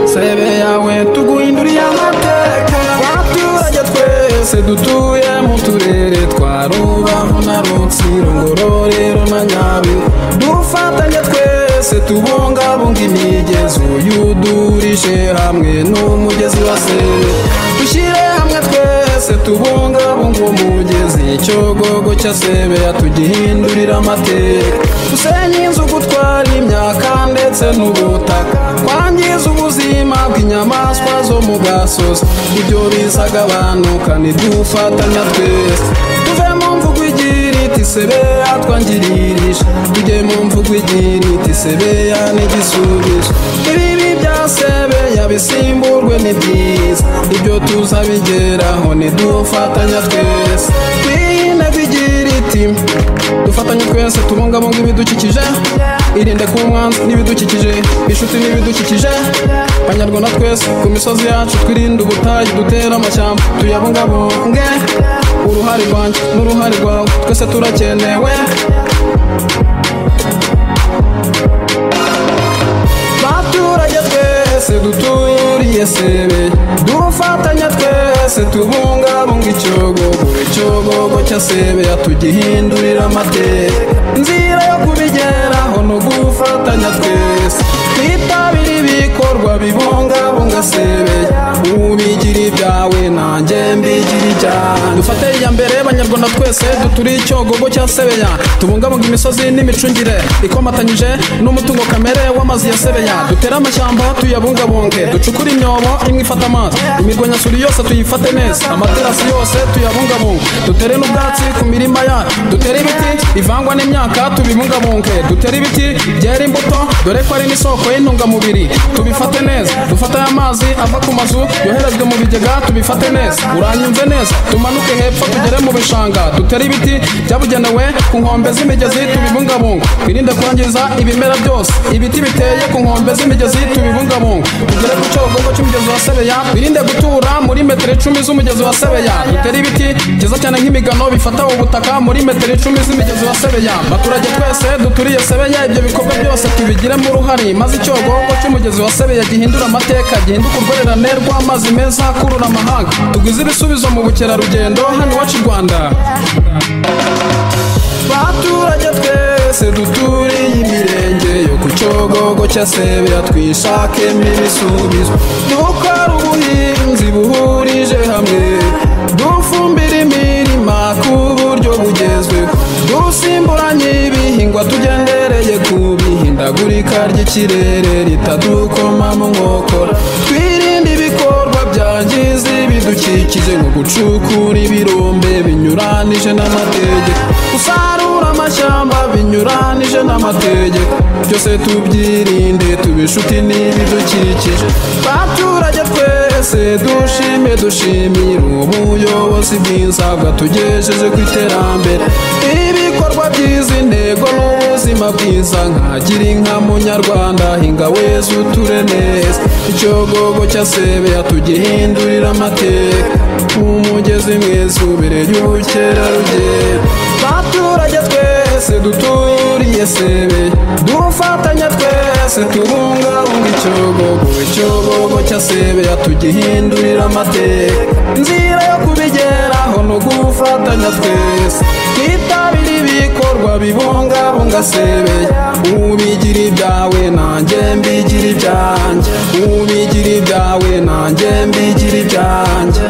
sebe yawe tuguhindurira amateka baturage twese dutuye mu turere twa rubavu na rutsiro ngororero na nyabihu dufatanye twese tubungabunga imigezi uyudurije hamwe n'umugezi wa sebe dushyire hamwe twese tubungabunga uwo mugezi icyogogo cya sebe yatugihindurira amateka dusenye inzu gutwara imyaka ndetse n'ubutaka twangiza ubuzima bw'inyamaswa zo mu gasozi ibyo bizagabanuka ntidufatanya twese tuve mu mvugo igira iti sebe yatwangiririje tujye mu mvugo igira iti sebe yanigisubije ibibi bya sebe yabisimburwe ni byiza ibyo tuzabigeraho ntidufatanya twese twiyinega igira iti dufatanye twese tubungabunga ibidukikije irinde kuba umwanzi n'ibidukikije inshuti n'ibidukikije banyarwanda twese ku misozi yacu twirinde ubutayu dutere amashyamba tuyabungabunge uruhare rwanjye n'uruhare rwawe twese turakenewe baturage twese duturiye sebe dufatanya twese tubungabunga icyogogo icyogogo cya sebe yatugihindurira amateka inzira yo kubigeraho ni ugufatanya twese twitabire ibikorwa bibungabunga sebe ubigira ibyawe nanjye mbigira ibyanjye dufate iya mbere banyarwanda twese duture icyogogo cya sebeya tubungabunga imisozi n'imicungire ikomatanyije n'umutungo kamere w'amazi ya sebeya dutere amashyamba tuyabungabunge ducukure imyobo imwe ifata amazi imirwanyasuri yose tuyifate neza amaterasi yose tuyabungabunge dutere n'ubwatsi ku mirima yacu dutere ibiti bivangwa n'imyaka tubibungabunge dutere ibiti byera imbuto dore ko ari n'isoko y'intungamubiri tubifate neza dufate amazi ava ku mazu yoherezwa mu bigega tubifate neza uranyumve neza tumanuke hepfo tugere mu bishanga dutere ibiti byabugenewe ku nkombe z'imigezi tubibungabunga twirinde kwangiza ibimera byose ibiti biteye ku nkombe z'imigezi tubibungabunga tugere ku cyogogo cy'umugezi wa sebeya twirinde gutura muri metero icumi z'umugezi wa sebeya dutere ibiti byiza cyane nk'imigano bifata ubutaka muri metero icumi z'imigezi wa sebeya baturage twese duturiye sebeya ibyo bikorwa byose tubigiremo uruhare maze icyogogo cy'umugezi wa sebeya gihindura amateka gihinduka urwererane rw'amazi meza akurura amahanga tugwize ibisubizo mu bukerarugendo hano iwacu i rwanda baturage twese duturiye imirenge yo ku cyogogo cya sebeya twishakemo ibisubizo dukora ubuhinzi buhurije hamwe dufumbira imirima ku buryo bugezweho dusimburanye ibihingwa tugendereye ku bihindagurika ry'ikirere ritadukoma mu nkokora twirinde ibikorwa byangiza ibidukikije nko gucukura ibirombe binyuranije n'amategeko usarura amashyamba binyuranije n'amategeko byose tubyirinde tube inshuti n'ibidukikije baturage twese dushime dushimire ubuyobozi bwiza bwatugejeje ku iterambere ibikorwa byiza intego n'ubuzima bwiza nkagira inka munyarwanda hinga weza uture neza icyogogo cya sebeya tugihindurira amateka nk'umugezi mwiza ubereye ubukerarugendo baturage twese duturiye sebe dufatanya twese tubungabunga icyogogo icyogogo cya sebeya tugihindurira amateka inzira yo kubigeraho ni ugufatanya twese twitabire ibikorwa bibungabunga sebeya ubigira ibyawe nanjye mbigira ibyanjye ubigira ibyawe nanjye mbigira ibyanjye